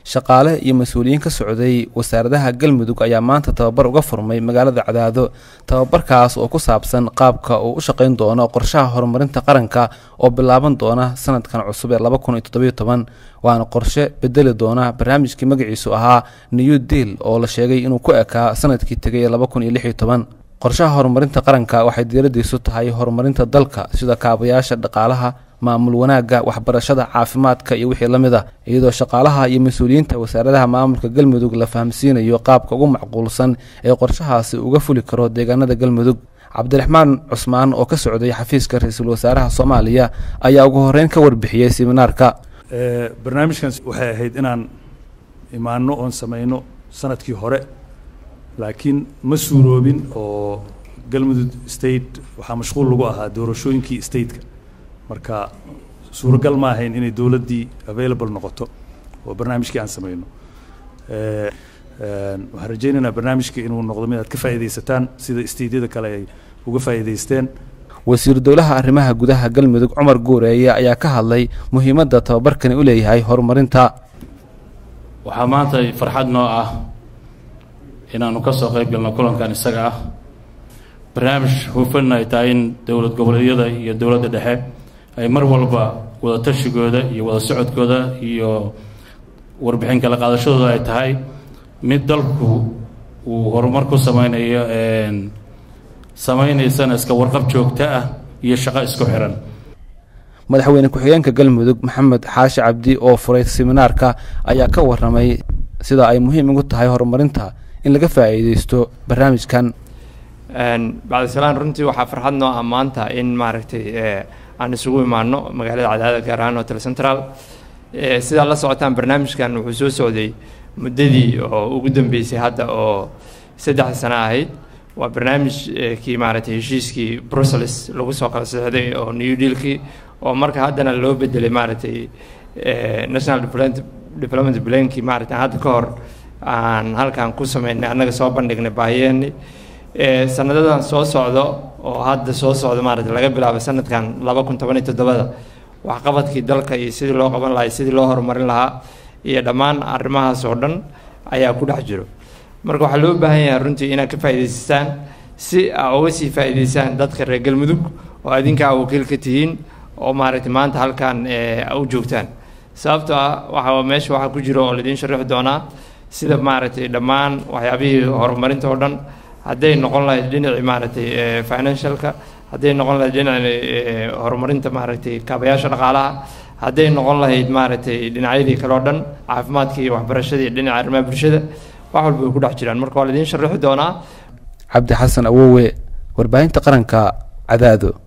shaqaale iyo mas-uuliyiin ka socday wasaaradaha galmudug ayaa maanta tababar uga furmay magaalada cadaado tababarkaas oo ku saabsan qaabka uu u shaqayn doono qorshaha horumarinta qaranka oo bilaaban doona sanadkan cusub ee laba kun iyo toddobiyo toban waana qorshe bedeli doona barnaamijkii magaciisu ahaa new deal oo la sheegay inuu ku ekaa sanadkii tegay ee laba kun iyo lix iyo toban qorshaha horumarinta qaranka waxay diiradiisu tahay horumarinta dalka sida kaabayaasha dhaqaalaha maamul wanaagga waxbarashada caafimaadka iyo wixii la mid ah iyadoo shaqaalaha iyo mas-uuliyiinta wasaaradaha maamulka galmudug la fahamsiinayo qaabka ugu macquulsan ee qorshahaasi uga fuli karo deegaanada galmudug cabdiraxmaan cusmaan oo ka socday xafiiska ra-iisul wasaaraha soomaaliya ayaa ugu horeyn ka warbixiyey seminaarka barnaamijkan waxay ahayd inaan imaano oon samayno sanadkii hore laakiin ma suuroobin oo galmudug state waxaa mashquul lagu ahaa doorashooyinkii stateka marka suuragal ma ahayn inay dowladdii available noqoto oo barnaamijkii aan samayno waxaan rajaynaynaa barnaamijka inuu noqdo mid aad ka faa'iidaysataan sida steydyada kale ay uga faa'iidaysteen wasiir dowlaha arrimaha gudaha galmudug cumar guureeye ayaa ka hadlay muhiimadda tababarkani u leeyahay horumarinta waxaa maanta farxad noo ah inaanu ka soo qayb galno kulankan isaga ah barnaamij hufan ay tahay in dowlad goboleedyada iyo dowladda dhexe ay mar walba wada tashigooda iyo wada socodkooda iyo warbixin kala qaadashadooda ay tahay mid dalku uu horumar ku sameynayo samaynaysana iska warqab joogto ah iyo shaqo isku xiran madaxweyne ku-xigeenka galmudug maxamed xaashi cabdi oo furay seminaarka ayaa ka waramay sida ay muhiim ugu tahay horumarinta in laga faa'iideysto barnaamijkan bacdisalaan runtii waxaa farxad noo ah maanta in maaragtay aan isugu imaano magaalada cadaada gaar ahaan hotel central sidaa la socotaan barnaamijkan wuxuu soo socday muddadii oo ugu dambeysay hadda oo saddex sano ahayd waa barnaamijkii maaragtay heshiiskii brussels lagu soo kala sixday oo new dealkii oo marka haddana loo bedelay maaragtay national development plankii maaragtay hadda ka hor aan halkan ku sameynay annaga soo bandhignay baahiyeeni sanadadan soo socdo oo hadda soo socda maaragtay laga bilaabo sanadkan laba kun toban iyo toddobada waxqabadkii dalka iyo sidii loo qaban lahaa sidii loo horumarin lahaa iyo dhammaan arrimahaas oo dhan ayaa ku dhex jiro marka waxaa loo baahan yahay runtii inaad ka faa'iidaysataan si aa uga sii faa'iidaysaan dadka reer galmudug oo adinkaa wakiil ka tihiin oo maaragtay maanta halkan u joogtaan sababtoo ah waxa meesha waxaa ku jiro oo laidiin sharixi doonaa sida maaragtay dhammaan waxyaabihii horumarinta oo dhan hadday noqon lahayd dhinacii maaragtay financialka hadday noqon lahayd dhinacii horumarinta maaragtay kaabayaasha dhaqaalaha hadday noqon lahayd maaragtay dhinacyadii kale oo dhan caafimaadka iyo waxbarashadii dhinaca arrimaha bulshada wax walba way ku dhex jiraan marka waa laidiin sharixi doonaa cabdi xasan awowe warbaahinta qaranka cadaado